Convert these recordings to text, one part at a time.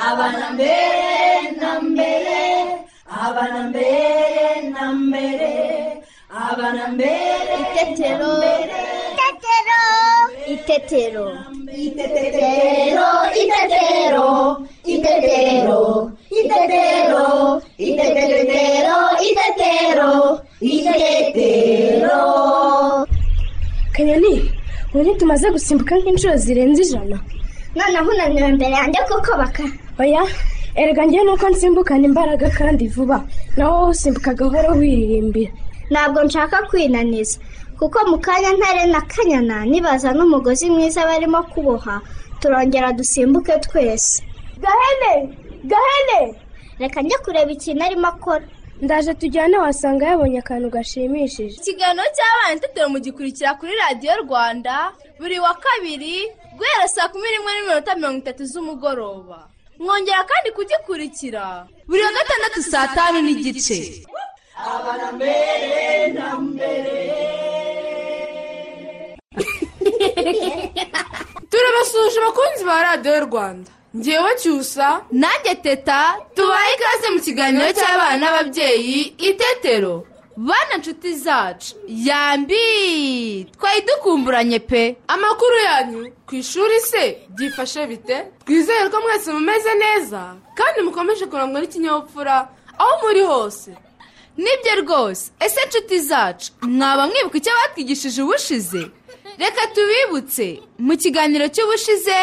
abana mbere na mbere abana mbere na mbere abana mbere Itetero. Itetero. Itetero. Itetero, itetero, itetero, itetero, itetero, itetero, itetero. kanyoni ubu tumaze gusimbuka nk'inshuro zirenze ijana noneho unaniwe imbere yanjye kuko baka oya erega njyewe nuko nsimbukana imbaraga kandi vuba naho wowe usimbuka gahoro wiririmbira ntabwo nshaka kwinaniza kuko mu kanya ntare na kanyana nibaza n'umugozi mwiza barimo kuboha turongera dusimbuke twese Gahene! Gahene! reka njye kureba ikintu arimo akora ndaje tujyane wasanga yabonye akantu gashimishije ikiganiro cy'abana itetero mugikurikira kuri radiyo rwanda buri wa kabiri guhera saa kumi n'imwe n'iminota mirongo itatu z'umugoroba mwongera kandi kugikurikira buri wa gatandatu saa tanu n'igice turabasuhuje abakunzi ba radiyo rwanda ngewe cyusa nanjye teta tubaye ikaze mu kiganiro cy'abana n'ababyeyi itetero bana nshuti zacu yambi twari dukumburanye pe amakuru yanyu ku ishuri se byifashe bite twizere ko mwese mumeze neza kandi mukomeje kurangwa n'ikinyabupfura aho muri hose nibyo rwose ese nshuti zacu mwaba mwibuka icyo batwigishije ubushize reka tubibutse mu kiganiro cy'ubushize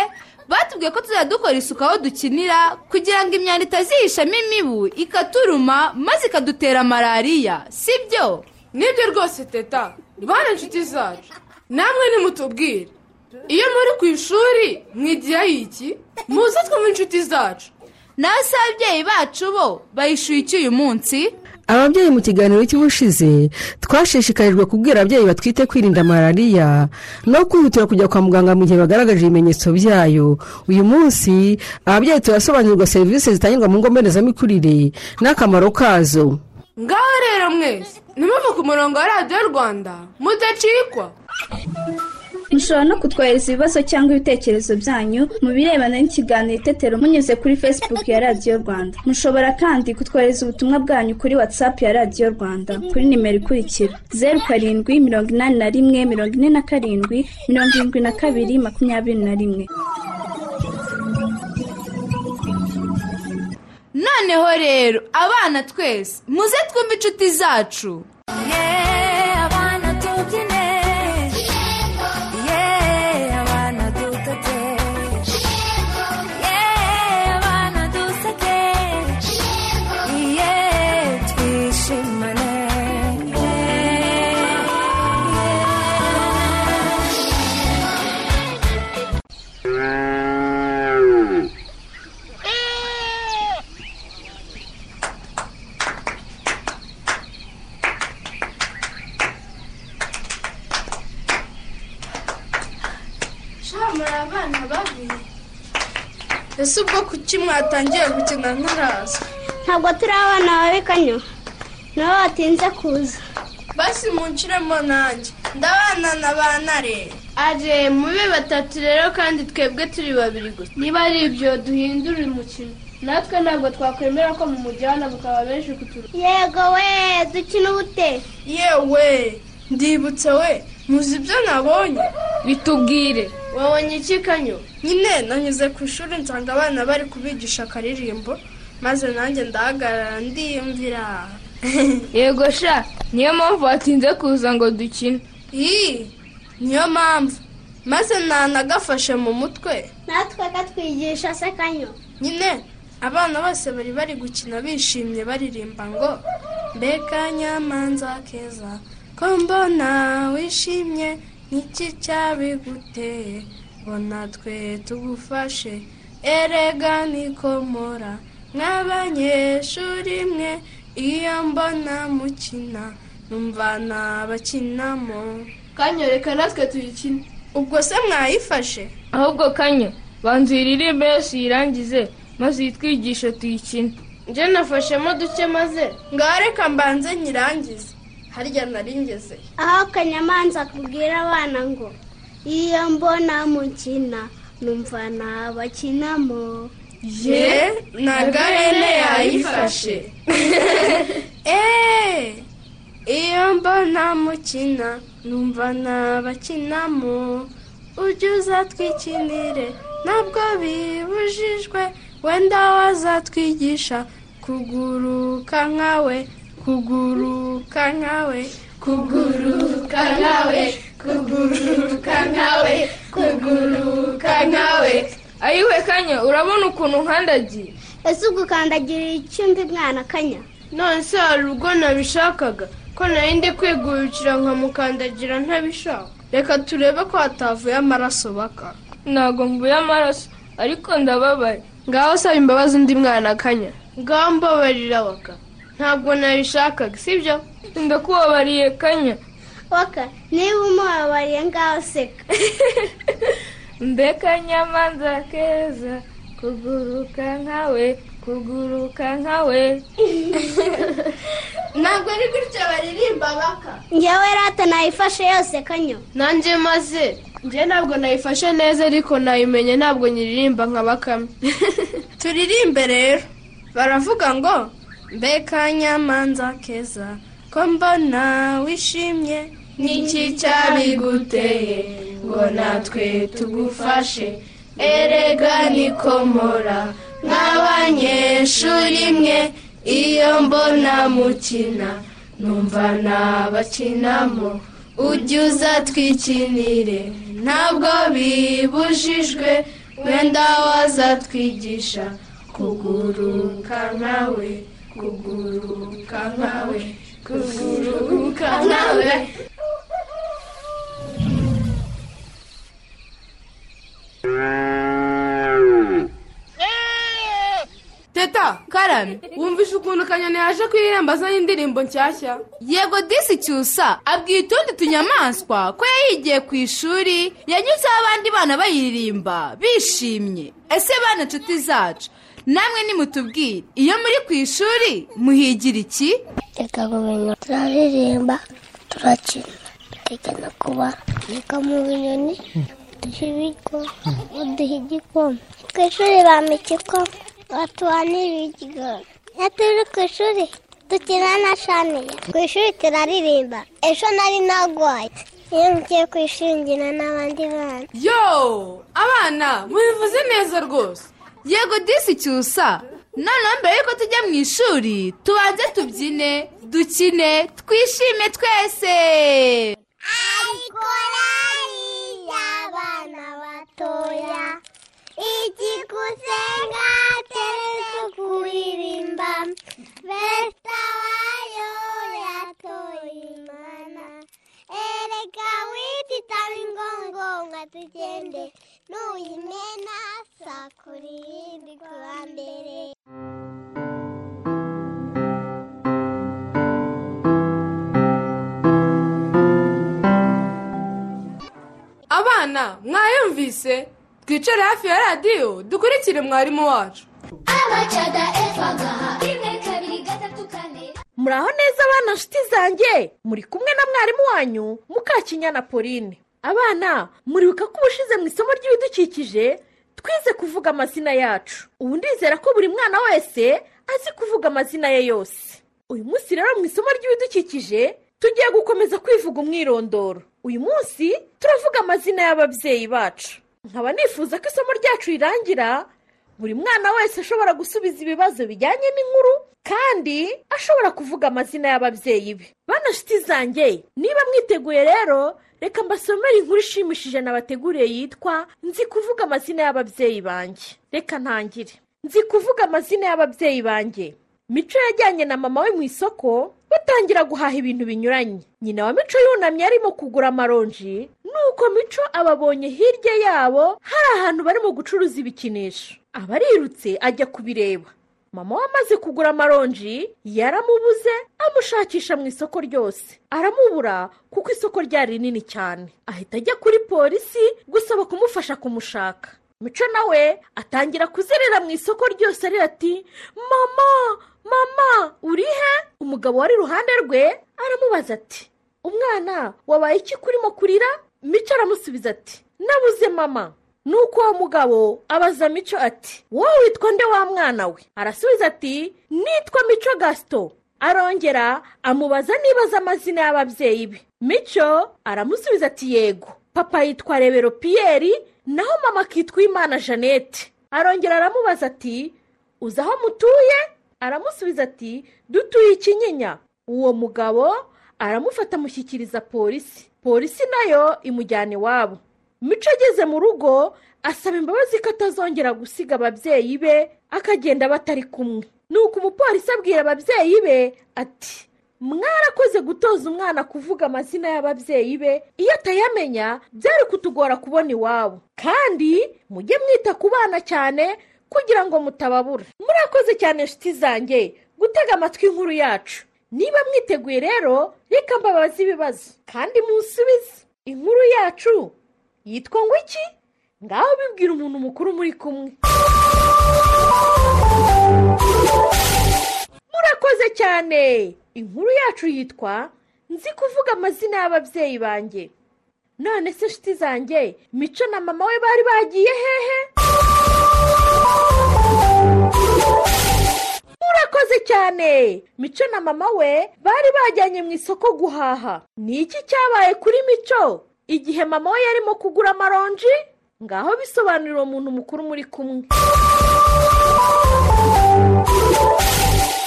batubwiye ko tuzajya dukora isuku aho dukinira kugira ngo imyanda itazihishamo imibu ikaturuma maze ikadutera malariya si byo nibyo rwose teta bana inshuti zacu namwe nimutubwire iyo muri ku ishuri mwigirayo iki muze twumve inshuti zacu nawe se ababyeyi bacu bo bayishyuye iki uyu munsi ababyeyi mu kiganiro cy'ubushize twashishikarijwe kubwira ababyeyi batwite kwirinda malariya no kwihutira kujya kwa muganga mu gihe bagaragaje ibimenyetso byayo uyu munsi ababyeyi turasobanurirwa serivisi zitangirwa mu ngo mbonezamikurire n'akamaro kazo ngaho rero mwese nimuve ku murongo wa radiyo rwanda mudacikwa mushobora no kutwohereza ibibazo cyangwa ibitekerezo byanyu mu birebana n'ikiganiro itetero munyuze kuri facebook ya radiyo rwanda mushobora kandi kutwohereza ubutumwa bwanyu kuri whatsapp ya radiyo rwanda kuri nimero ikurikira zeru karindwi mirongo inani na rimwe mirongo ine na karindwi mirongo irindwi na kabiri makumyabiri na rimwe noneho rero abana twese muze twumve inshuti zacu muri abana babi ese ubwo kuki mwatangiye gukina ntaraza ntabwo turi abana babi kanyo nibo batinze kuza basi munshiremo nanjye ndabana na ba nare aje mube batatu rero kandi twebwe turi babiri gusa niba ari ibyo duhindura umukino natwe ntabwo twakwemera ko mu mujyana bukaba benshi kuturuka yego we dukina ubute yewe ndibutse we muzi ibyo nabonye bitubwire wabonye iki kanyo nyine nanyuze ku ishuri nsanga abana bari kubigisha akaririmbo maze nanjye ndahagarara ndiyumvira yego sha niyo mpamvu watinze kuza ngo dukine iyi niyo mpamvu maze ntanagafashe mu mutwe natwe katwigisha se kanyo nyine abana bose bari bari gukina bishimye baririmba ngo mbega nyamanza keza ko mbona wishimye n'iki cyabiguteye ngo natwe tugufashe erega nikomora nk'abanyeshuri mwe iyo mbona mukina numva nabakinamo kanyo reka natwe tuyikine ubwo se mwayifashe ahubwo kanyo banza uyiririmbe yose uyirangize maze uyitwigishe tuyikine njye nafashemo duke maze ngaho reka mbanze nyirangize harya naringeze aho kanyamanza akubwira abana ngo iyo mbona mukina numva nabakinamo ye na garene yayifashe eee iyo mbona mukina numva nabakinamo ujye uzatwikinire ntabwo bibujijwe wenda wazatwigisha kuguruka nkawe kuguruka nkawe kuguruka nkawe kuguruka nkawe kuguruka nkawe ayiwe kanya urabona ukuntu nkandagiye ese ubwo ukandagirira icyumba mwana akanya none se hari ubwo nabishakaga ko narinde kwigurukira nkamukandagira ntabishaka reka turebe ko hatavuye amaraso baka ntabwo mvuye amaraso ariko ndababaye ngaho saba imbabazi undi mwana akanya ngaho mbabarira baka ntabwo nabishakaga sibyo ndakubabariye kanya waka niba umubabariye ngaho seka mbeka nyamanza keza kuguruka nkawe kuguruka nkawe ntabwo ari gutyo baririmba baka ngewe rata nayifashe yose kanyo nanjye maze njye ntabwo nayifashe neza ariko nayimenye ntabwo nyiririmba nka bakame turirimbe rero baravuga ngo mbeka nyamanza keza ko mbona wishimye n'iki cyabiguteye ngo natwe tugufashe erega nikomora nk'abanyeshuri mwe iyo mbona mukina numva nabakinamo ujye uzatwikinire ntabwo bibujijwe wenda wazatwigisha kuguruka nkawe kuguruka nkawe kuguruka nkawe teta karame wumvishe ukuntu kanyoni yaje kuririmba azanye indirimbo nshyashya yego disi cyusa abwiye utundi tunyamaswa ko yayigiye ku ishuri yanyuzeho abandi bana bayiririmba bishimye ese bana inshuti zacu namwe nimutubwire iyo muri ku ishuri muhigira iki reka gumenya turaririmba turakina tukigana kuba reka mu binyoni duha ibiryo uduha igikoma ku ishuri bampa igikoma batuha n'ibigori iyo turi ku ishuri dukina na shaniya ku ishuri turaririmba ejo nari nagwaye iyo ngiye ku ishuri ngina n'abandi bana yo abana mubivuze neza rwose yego disi cyusa noneho mbere yuko tujya mu ishuri tubanze tubyine dukine twishime twese ariko y'abana batoya igikusenga keretse kuririmba besta bayo yatoye imana ereka wititaba ingongonga tugende nuyimena saa kuri irindwi ku wa mbere abana mwayumvise twicare hafi ya radiyo dukurikire mwarimu wacu abacada efagaha rimwe kabiri gatatu kane muraho neza abana nshuti zanjye muri kumwe na mwarimu wanyu mukakinyana pauline abana muribuka ko ubushize mu isomo ry'ibidukikije twize kuvuga amazina yacu ubu ndizera ko buri mwana wese azi kuvuga amazina ye yose uyu munsi rero mu isomo ry'ibidukikije tugiye gukomeza kwivuga umwirondoro uyu munsi turavuga amazina y'ababyeyi bacu nkaba nifuza ko isomo ryacu rirangira buri mwana wese ashobora gusubiza ibibazo bijyanye n'inkuru kandi ashobora kuvuga amazina y'ababyeyi be bana nshuti zanjye niba mwiteguye rero reka mbasomere inkuru ishimishije nabateguriye yitwa nzi kuvuga amazina y'ababyeyi banjye reka ntangire nzi kuvuga amazina y'ababyeyi banjye mico yajyanye na mama we mu isoko batangira guhaha ibintu binyuranye nyina wa mico yunamye arimo kugura amaronji nuko mico ababonye hirya yabo hari ahantu barimo gucuruza ibikinisho abarirutse ajya kubireba mama we amaze kugura amaronji yaramubuze amushakisha mu isoko ryose aramubura kuko isoko ryari rinini cyane ahita ajya kuri polisi gusaba kumufasha kumushaka mico nawe atangira kuzerera mu isoko ryose arira ati mama mama urihe umugabo wari iruhande rwe aramubaza ati umwana wabaye iki kurimo kurira mico aramusubiza ati nabuze mama ni uko uwo mugabo abaza mico ati wowe witwa nde wa mwana we arasubiza ati nitwa mico gasito arongera amubaza niba azi amazina y'ababyeyi be mico aramusubiza ati yego papa yitwa rebero piyeri naho mama akitwa imana jeannette arongera aramubaza ati uzi aho mutuye aramusubiza ati dutuye ikinyinya uwo mugabo aramufata amushyikiriza polisi polisi nayo imujyana iwabo mico ageze mu rugo asaba imbabazi ko atazongera gusiga ababyeyi be akagenda batari kumwe nuko umupolisi abwira ababyeyi be ati mwarakoze gutoza umwana kuvuga amazina y'ababyeyi be iyo atayamenya byari kutugora kubona iwabo kandi mujye mwita ku bana cyane kugira ngo mutababura murakoze cyane inshuti zanjye gutega amatwi inkuru yacu niba mwiteguye rero reka mbabaze ibibazo kandi munsubize inkuru yacu yitwa ngo iki ngaho bibwira umuntu mukuru muri kumwe murakoze cyane inkuru yacu yitwa nzi kuvuga amazina y'ababyeyi banjye none se inshuti zanjye mico na mama we bari bagiye hehe murakoze cyane mico na mama we bari bajyanye mu isoko guhaha ni iki cyabaye kuri mico igihe mama we yarimo kugura amaronji ngaho bisobanurira uwo muntu mukuru muri kumwe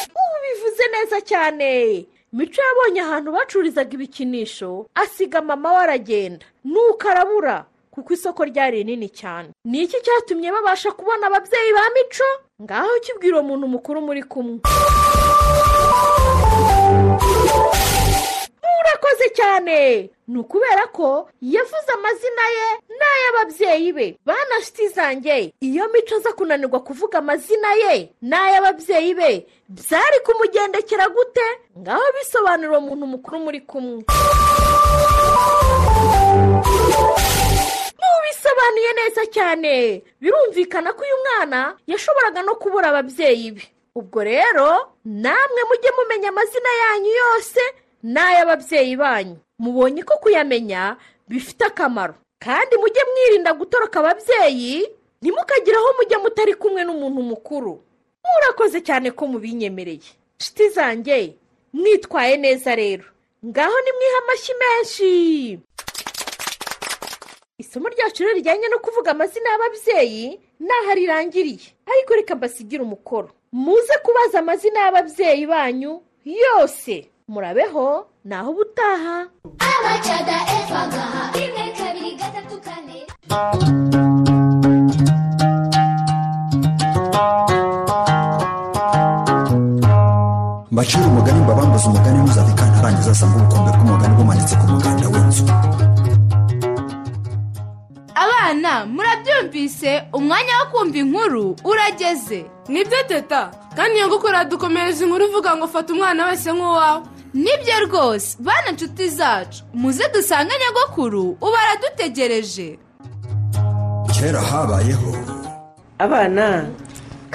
ubu bivuze neza cyane mico yabonye ahantu bacururizaga ibikinisho asiga mama we aragenda nuko arabura kuko isoko ryari rinini cyane ni iki cyatumye babasha kubona ababyeyi ba mico ngaho kibwira uwo muntu mukuru muri kumwe murakoze cyane ni ukubera ko yavuze amazina ye n'ay'ababyeyi be bana shiti zanjye iyo mico aza kunanirwa kuvuga amazina ye n'ay'ababyeyi be byari kumugendekera gute ngaho bisobanura uwo muntu mukuru muri kumwe mubisobanuye neza cyane birumvikana ko uyu mwana yashoboraga no kubura ababyeyi be ubwo rero namwe mujye mumenya amazina yanyu yose n'ay'ababyeyi banyu mubonye ko kuyamenya bifite akamaro kandi mujye mwirinda gutoroka ababyeyi ntimukagire aho mujya mutari kumwe n'umuntu mukuru murakoze cyane ko mubinyemereye shiti zanjye mwitwaye neza rero ngaho nimwihe amashyi menshi isomo ryacu rero rijyanye no kuvuga amazina y'ababyeyi n'aho rirangiriye ariko reka mbasigire umukoro muze kubaza amazina y'ababyeyi banyu yose murabeho naho ubutaha abacaga efa gaha rimwe kabiri gatatu kane mbacira umugani mbabambuze umugani ntuzave arangiza asanga ubukombe bw'umugani bumanitse ku muganda w'inzu abana murabyumvise umwanya wo kumva inkuru urageze nibyo teta kandi iyo gukora dukomereza inkuru uvuga ngo fata umwana wese nk'uwawe nibyo rwose bana inshuti zacu muze dusange nyagakuru ubu aradutegereje kera habayeho abana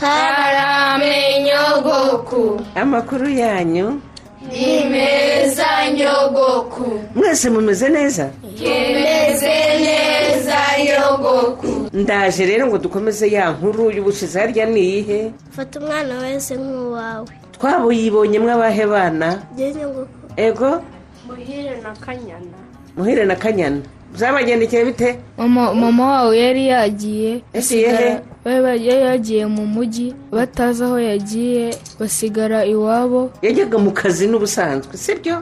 karame nyogoku amakuru yanyu ni meza nyogoku mwese mumeze neza yemeze neza nyogoku ndaje rero ngo dukomeze ya nkuru y'ubushize harya ni iyihe fata umwana wese nk'uwawe twaba uyibonye mwabahe bana nyogoku ego muhire na kanyana muhire na kanyana byabagendekeye bite mama wawe yari yagiye Ese yehe? basigara- bari bari- yari yagiye mu mujyi batazi aho yagiye basigara iwabo yajyaga mu kazi n'ubusanzwe sibyo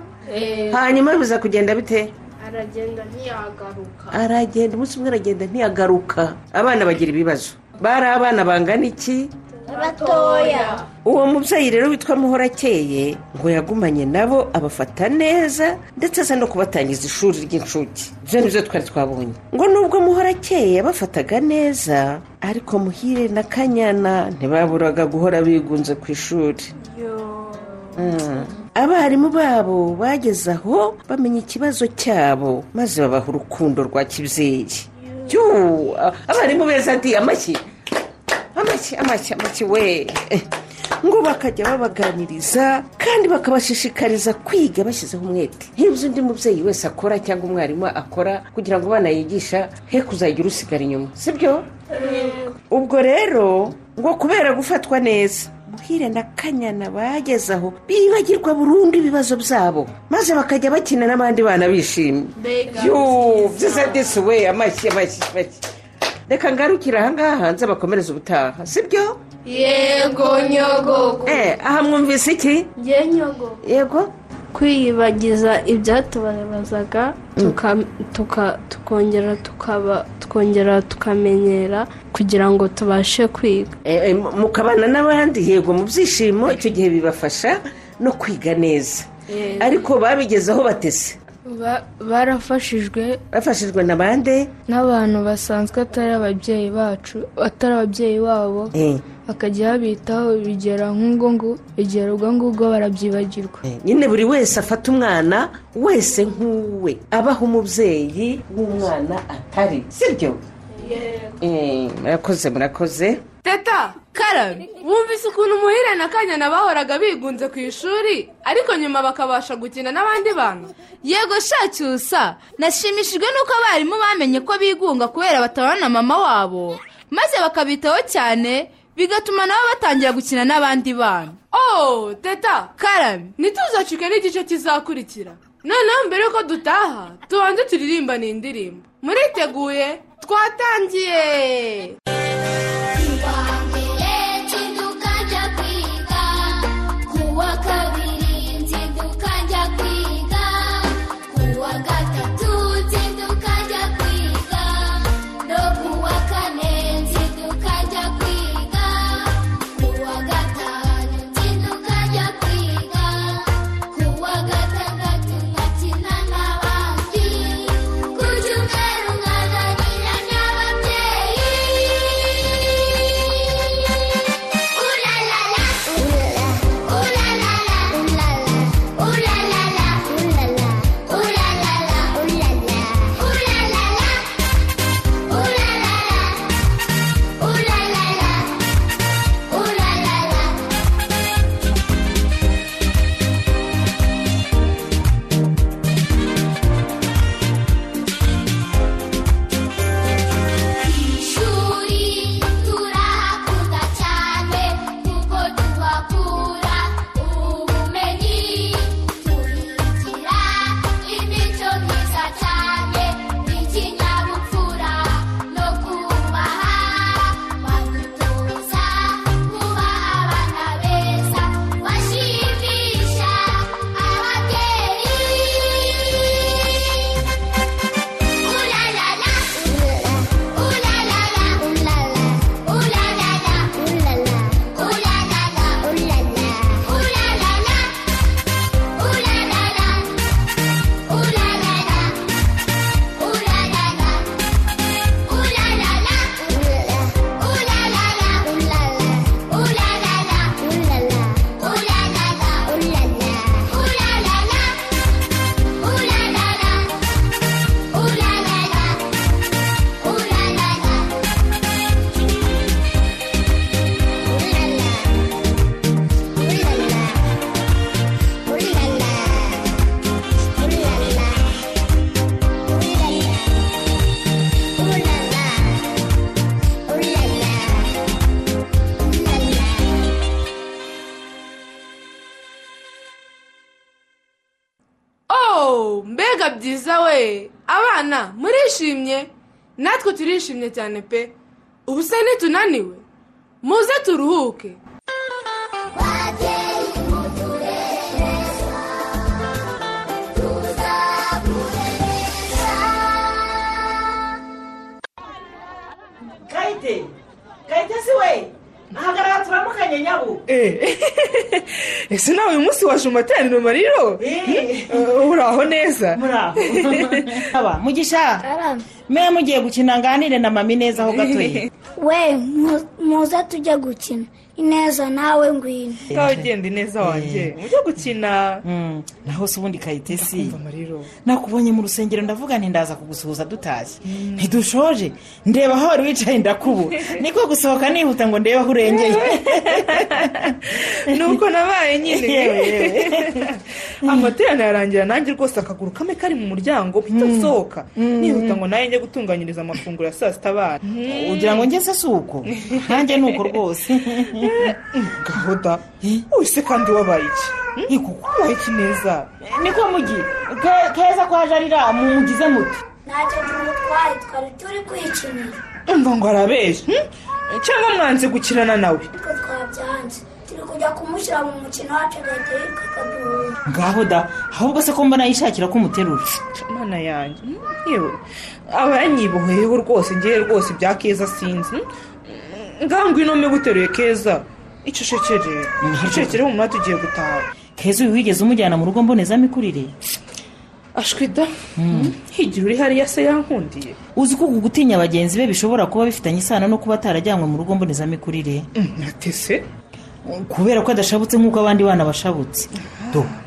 hanyuma biza kugenda bite aragenda ntiyagaruka aragenda umunsi umwe aragenda ntiyagaruka abana bagira ibibazo bari abana bangana iki batoya uwo mubyeyi rero witwa muhorakeye ngo yagumanye nabo abafata neza ndetse aza no kubatangiza ishuri ry'incuke ibyo nibyo twari twabonye ngo nubwo muhorakeye yabafataga neza ariko muhire na kanyana ntibaburaga guhora bigunze ku ishuri Mm. abarimu babo bageze aho bamenya ikibazo cyabo maze babaha urukundo rwa kibyeyi Yo, abarimu beza ati amashyi amashyi amashyi amashyi we ngo bakajya babaganiriza kandi bakabashishikariza kwiga bashyizeho umwete nk'ibyo undi mubyeyi wese akora cyangwa umwarimu akora kugira ngo abana yigisha he kuzajya urusigara inyuma sibyo ubwo rero ngo kubera gufatwa neza muhire na kanyana bageze aho bibagirwa burundu ibibazo byabo maze bakajya bakina n'abandi bana bishimye yuuu byiza disi we amashyi amashyi amashyi reka ngarukire ahangaha hanze bakomereze ubutaha sibyo yego nyogogo Eh, aha mwumvise iki ye nyogo yego kwiyibagiza ibyatubabazaga tuka- tuka- tukongera tukaba tukongera tukamenyera kugira ngo tubashe kwiga Eh, eh, mu- mukabana n'abandi yego mu byishimo icyo gihe bibafasha no kwiga neza ariko babigezeho batese barafashijwe bafashijwe na bande n'abantu basanzwe atari ababyeyi bacu atari ababyeyi babo Eh. bakajya babitaho bigera nk'ubwo ngo bigera ubwo ngubwo barabyibagirwa nyine buri wese afata umwana wese nk'uwe abaho umubyeyi w'umwana atari sibyo Eh, murakoze murakoze teta karabe wumvise ukuntu umuhire na kanyana bahoraga bigunze ku ishuri ariko nyuma bakabasha gukina n'abandi bantu yego shacyusa nashimishijwe n'uko abarimu bamenye ko bigunga kubera batabana na mama wabo maze bakabitaho cyane bigatuma nabo batangira gukina n'abandi bana oh teta karabe ntituzacike n'igice kizakurikira noneho mbere yuko dutaha tubanze turirimba ni indirimbo muriteguye twatangiye tukajya kwiga kuwa kabiri nzidukajya kwiga kuwa gatatu nzidukajya kwiga no kuwa kane nzidukajya kwiga kuwa gatanu nzidukajya kwiga kuwa gatandatu nkakina n'abandi ku cyumweru nkazanira n'ababyeyi ishuri turahakunda cyane kuko tuhakura ubumenyi tuhigira imico myiza cyane ikinyabupfura no kubaha badutoza kuba abana beza bashimisha ababyeyi oh mbega byiza we abana murishimye natwe turishimye cyane pe ubu se nitunaniwe muze turuhuke kayite kayite si we ahagarara turamukanye nyabo ese nawe uyu munsi waje mu materaniro mariro uraho neza muraho mugisha mwe mugiye gukina nganire na mami neza aho gatoya we mu- muze tujye gukina ineza nawe ngwino ngaho ugenda ineza wanjye mujye gukina naho se ubundi kayitesi nakubonye mu rusengero ndavuga nti ndaza kugusuhuza dutashye ntidushoje ndeba aho wari wicaye ndakubu niko gusohoka nihuta ngo ndebe aho urengeye nuko nabaye nyine amaterano yarangira nanjye rwose akaguru kamwe kari mu muryango mpita gusohoka nihuta ngo nayo njye gutunganyiriza amafunguro ya saa sita abana ugira ngo ngeze si uko nanjye ni uko rwose gahoda wese kandi wabaye iki wabaye iki neza niko mugi keza ko haje arira mumugize muti ntacyo tumutwaye twari turi kwikinira umva ngo arabeje cyangwa mwanze gukirana nawe ariko twabyanze turi kujya kumushyira mu mukino wacu agahita yitwa akaduhura ngaho da ahubwo se ko mbona yishakira ko umuterura mana yanjye yewe aba yanyiboheyeho rwose ngewe rwose ibya keza sinzi ngaho ngwino mbe guteruye keza icyo ushekere ushekere mu mwanya tugiye gutaha keza uyu wigeze umujyana mu rugo mbonezamikurire ashwida higira uri hariya se yankundiye uzi ko gutinya bagenzi be bishobora kuba bifitanye isano no kuba atarajyanywe mu rugo mbonezamikurire natese kubera ko adashabutse nk'uko abandi bana bashabutse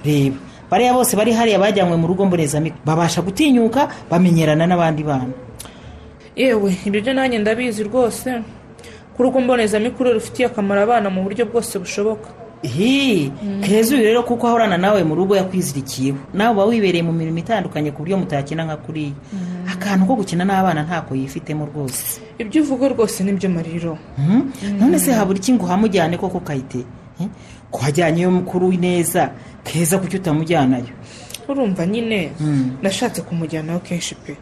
reba bariya bose bari hariya bajyanywe mu rugo mbonezamikurire babasha gutinyuka bamenyerana n'abandi bana yewe ibyo nanjye ndabizi rwose ko urugo mbonezamikurire rufitiye akamaro abana mu buryo bwose bushoboka hi keza uyu rero kuko ahorana nawe mu rugo yakwizirikiyeho nawe uba wibereye mu mirimo itandukanye ku buryo mutakina nka kuriya akantu ko gukina n'abana ntako yifitemo rwose ibyo uvuga rwose nibyo mariro none se habura iki ngo uhamujyane koko kayite ko wajyanyeyo mukuru w'ineza keza kuki utamujyanayo urumva nyine nashatse kumujyanaho kenshi pe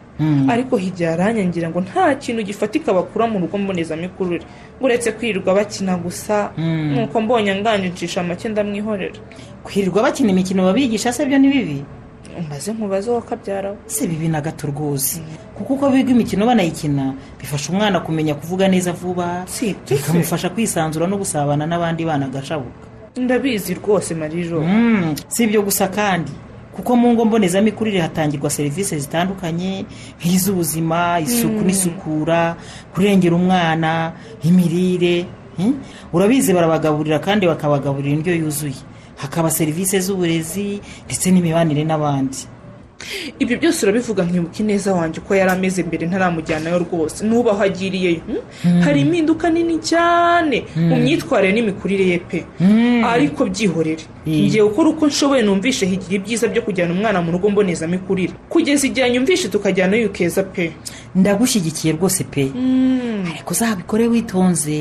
ariko hirya yaranyangira ngo nta kintu gifatika bakura mu rugo mbonezamikurire uretse kwirirwa bakina gusa nuko mbonye anganje ncisha make ndamwihorera kwirirwa bakina imikino babigisha se byo ni bibi umaze nkubaze uwo kabyaraho si bibi na gato rwose kuko uko biga imikino banayikina bifasha umwana kumenya kuvuga neza vuba bikamufasha kwisanzura no gusabana n'abandi bana agashabuka ndabizi rwose mariro si ibyo gusa kandi kuko mu ngo mbonezamikurire hatangirwa serivisi zitandukanye nk'iz'ubuzima isuku n'isukura kurengera umwana imirire urabizi barabagaburira kandi bakabagaburira indyo yuzuye hakaba serivisi z'uburezi ndetse n'imibanire n'abandi ibyo byose urabivuga nkibuka ineza wanjye uko yari ameze mbere ntaramujyanayo rwose n'ubu aho agiriyeyo hari impinduka nini cyane mu myitwarire n'imikurire ye pe ariko byihorere ngiye gukora uko nshoboye numvishe higira ibyiza byo kujyana umwana mu rugo mbonezamikurire kugeza igihe nyumvishe tukajyanayo ukeza pe ndagushyigikiye rwose pe ariko uzabikore witonze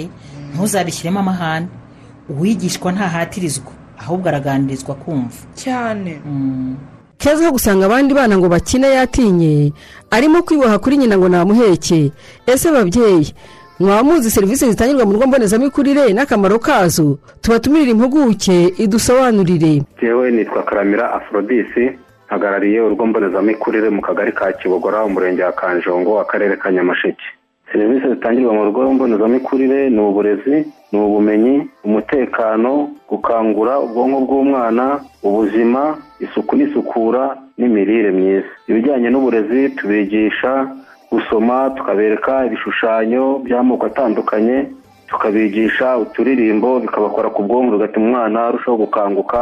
ntuzabishyiremo amahane uwigishwa ntahatirizwa ahubwo araganirizwa kumva cyane keza aho gusanga abandi bana ngo bakine yatinye arimo kwiboha kuri nyina ngo namuheke ese ababyeyi mwaba muzi serivisi zitangirwa mu rugo mbonezamikurire n'akamaro kazo tubatumirire impuguke idusobanurire yewe nitwa karamira aforodisi hagarariye urugo mbonezamikurire mu kagari ka kibogora umurenge wa kanjongo akarere ka nyamasheke serivisi zitangirwa mu rugo mbonezamikurire ni uburezi ni ubumenyi umutekano gukangura ubwonko bw'umwana ubuzima isuku n'isukura n'imirire myiza ibijyanye n'uburezi tubigisha gusoma tukabereka ibishushanyo by'amoko atandukanye tukabigisha uturirimbo bikabakora ku bwonko bigatuma umwana arushaho gukanguka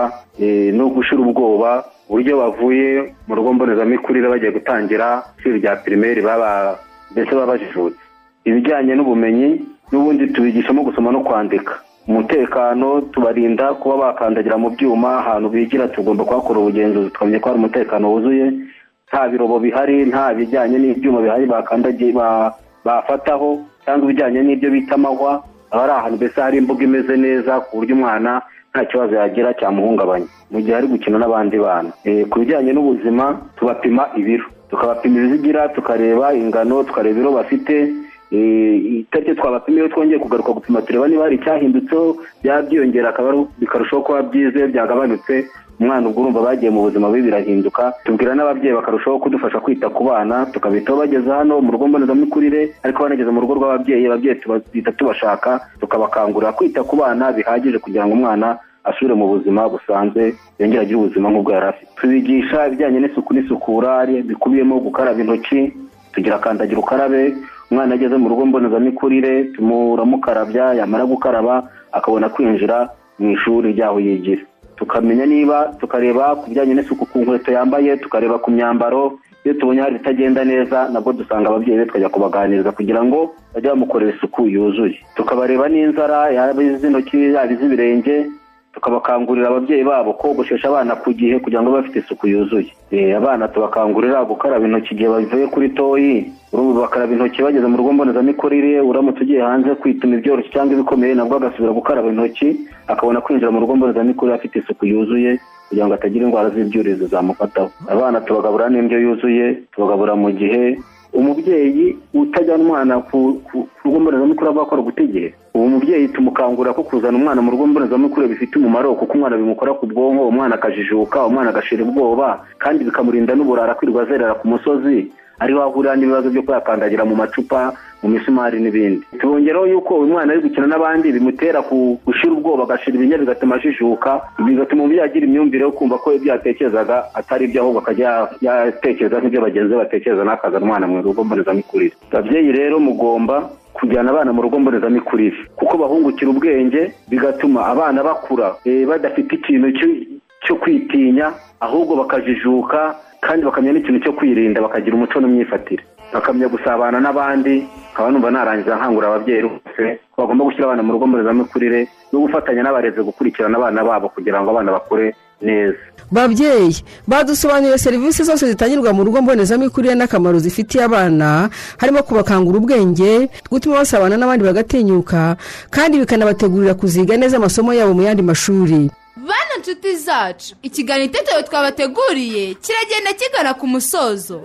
no gushira ubwoba uburyo bavuye mu rugo mbonezamikurire bagiye gutangira ishuri rya pirimeri baba mbese baba bajijutse ibijyanye n'ubumenyi n'ubundi tubigishamo gusoma no kwandika umutekano tubarinda kuba bakandagira mu byuma ahantu bigira tugomba kuhakora ubugenzuzi tukamenya ko hari umutekano wuzuye nta birobo bihari nta bijyanye n'ibyuma bihari bakandagiye bafataho cyangwa ibijyanye n'ibyo bita amahwa aba ari ahantu mbese hari imbuga imeze neza ku buryo umwana nta kibazo yagira cyamuhungabanya mu gihe ari gukina n'abandi bana ku bijyanye n'ubuzima tubapima ibiro tukabapima ibizigira tukareba ingano tukareba ibiro bafite itariki twabapimiye twongeye kugaruka gupima tureba niba hari icyahindutseho byaba byiyongera bikarushaho kuba byize byagabanutse umwana ubwo urumva bagiye mu buzima bubi birahinduka tubwira n'ababyeyi bakarushaho kudufasha kwita ku bana tukabitaho bageze hano mu rugo mbonezamikurire ariko banageze mu rugo rw'ababyeyi ababyeyi tubita tubashaka tukabakangurira kwita ku bana bihagije kugira ngo umwana asubire mu buzima busanzwe yongere agire ubuzima nk'ubwo yari afite tubigisha ibijyanye n'isuku n'isukura bikubiyemo gukaraba intoki tugira kandagira ukarabe umwana ageze mu rugo mbonezamikurire tumuramukarabyya yamara gukaraba akabona kwinjira mu ishuri ryaho yigira tukamenya niba tukareba ku bijyanye n'isuku ku nkweto yambaye tukareba ku myambaro iyo tubonye hari itagenda neza nabwo dusanga ababyeyi be tukajya kubaganiriza kugira ngo bajye bamukorera isuku yuzuye tukabareba n'inzara yaba iz'intoki yaba iz'ibirenge tukabakangurira ababyeyi babo kogoshesha abana ku gihe kugira ngo babe bafite isuku yuzuye Eh, abana tubakangurira gukaraba intoki igihe bavuye kuri toyi urumva bakaraba intoki bageze mu rugo mbonezamikurire uramutse ugiye hanze kwituma ibyoroshye cyangwa ibikomeye nabwo agasubira gukaraba intoki akabona kwinjira mu rugo mbonezamikurire afite isuku yuzuye kugira ngo atagira indwara z'ibyuririzi zamufataho abana tubagabura n'indyo yuzuye tubagabura mu gihe umubyeyi utajyana umwana ku ku- ku rugo mbonezamikurire aba akora gutegera ubu umubyeyi tumukangurira ko kuzana umwana mu rugo mbonezamikurire bifite umumaro kuko umwana bimukora ku bwonko umwana akajijuka umwana agashira ubwoba kandi bikamurinda n'uburara kwirirwa azerera ku musozi ariho ahurira n'ibibazo byo kuyakandagira mu macupa mu misumari n'ibindi tubongeraho yuko uyu mwana ari gukina n'abandi bimutera ku- gushira ubwoba agashira ibinya bigatuma ajijuka bigatuma umubyeyi agira imyumvire yo kumva ko ibyo yatekerezaga atari ibyo ahubwo akajya ya- yatekereza nk'ibyo bagenzi be batekereza n'akazana umwana mu rugo mbonezamikurire ababyeyi rero mugomba kujyana abana mu rugo mbonezamikurire kuko bahungukira ubwenge bigatuma abana bakura eh, badafite ikintu cyo- cyo kwitinya ahubwo bakajijuka kandi bakamenya n'ikintu cyo kwirinda bakagira umuco n'imyifatire bakamenya gusabana n'abandi nkaba numva narangiza nkangura ababyeyi rwose ko bagomba gushyira abana mu rugo mbonezamikurire no gufatanya n'abarezi gukurikirana abana babo kugira ngo abana bakure neza babyeyi badusobanuriye serivisi zose zitangirwa mu rugo mbonezamikurire n'akamaro zifitiye abana harimo kubakangura ubwenge gutuma basabana n'abandi bagatinyuka kandi bikanabategurira kuziga neza amasomo yabo mu yandi mashuri bana nshuti zacu ikiganiro itetero twabateguriye kiragenda kigana ku musozo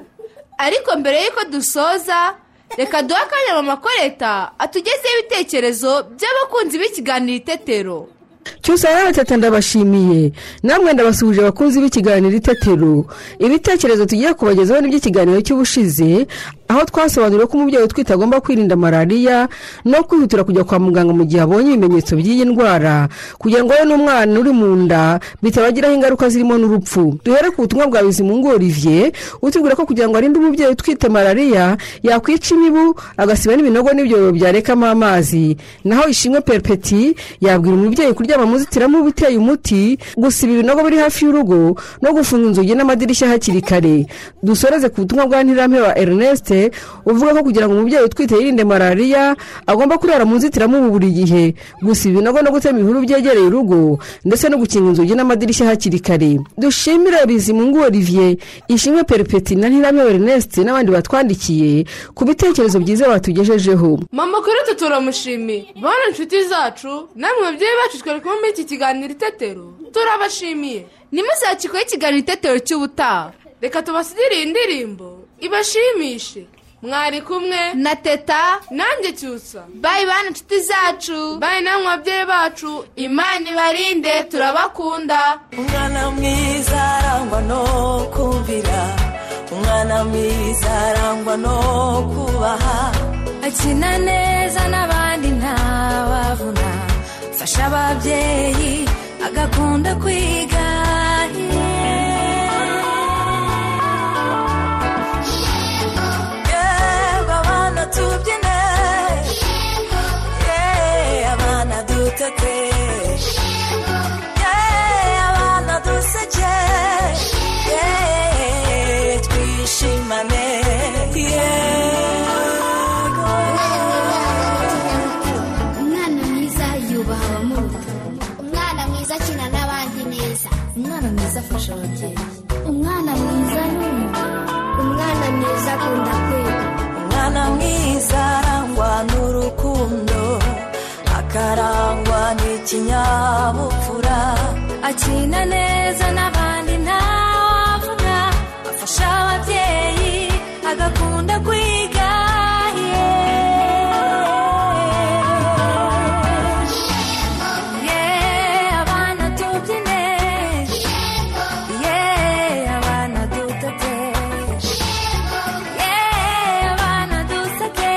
ariko mbere y'uko dusoza reka duhe akanya mama koreta atugezeho ibitekerezo by'abakunzi b'ikiganiro itetero cyose aratata ndabashimiye namwe ndabasuhuje abakunzi b'ikiganiro itetero ibitekerezo tugiye kubagezaho n'iby'ikiganiro cy'ubushize aho twasobanuriwe ko umubyeyi utwite agomba kwirinda malariya no kwihutira kujya kwa muganga mu gihe abonye ibimenyetso by'iyi ndwara kugira ngo we n'umwana uri mu nda bitabagiraho ingaruka zirimo n'urupfu duhere ku butumwa bwa bizimungu olivier utubwira ko kugira ngo arinde umubyeyi utwite malariya yakwica imibu agasiba n'ibinogo n'ibyobo byarekamo amazi naho ishimwe peripeti yabwira umubyeyi kuryama mu zitiramubu iteye umuti gusiba ibinogo biri hafi y'urugo no gufunga inzugi n'amadirishya hakiri kare dusoreze ku butumwa bwa ntirame wa ernest uvuga ko kugira ngo umubyeyi utwite yirinde malariya agomba kurara mu nzitiramubu buri gihe gusiba ibinogo no gutema ibihuru byegereye urugo ndetse no gukinga inzugi n'amadirishya hakiri kare dushimire bizimungu olivier ishimwe peripeti na ntirame wa ernest n'abandi batwandikiye ku bitekerezo byiza batugejejeho mama korete turamushimiye bana inshuti zacu namwe babyeyi bacu twari kumwe muri iki kiganiro itetero turabashimiye nimuzakikohe ikiganiro itetero cy'ubutaha reka tubasigire iyi ndirimbo ibashimishe mwari kumwe na teta nanjye cyusa bayi bana inshuti zacu bayi namwe babyeyi bacu imana ibarinde turabakunda umwana mwiza arangwa no kumvira umwana mwiza arangwa no kubaha akina neza n'abandi ntawabona fasha ababyeyi agakunda kwiga yewe abana tubyine yewe abana duteke yewe abana duseke yewe twishimane yego umwana mwiza yubaha abamuruta umwana mwiza akina n'abandi neza umwana mwiza afasha ababyeyi umwana mwiza ni umwana mwiza akunda kwiga umwana mwiza arangwa n'urukundo akarangwa n'ikinyabupfura akina neza n'abandi ntawavuna afasha ababyeyi agakunda kwiga yeah. Yeah, abana tubyine Yeah, abana dutete Yeah, abana duseke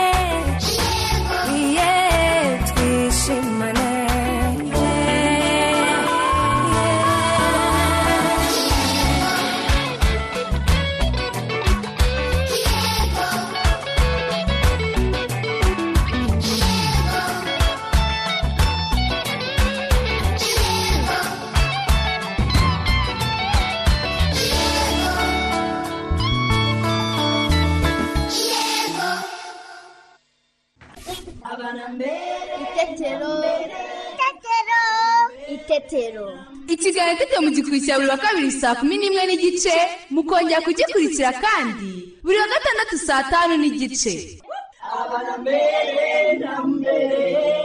Yeah, twishimane Yeah. itetero ikiganiro itetero mugikurikira buri wa kabiri saa kumi n'imwe n'igice mukongera kugikurikira kandi buri wa gatandatu saa tanu n'igice abana mbere na mbere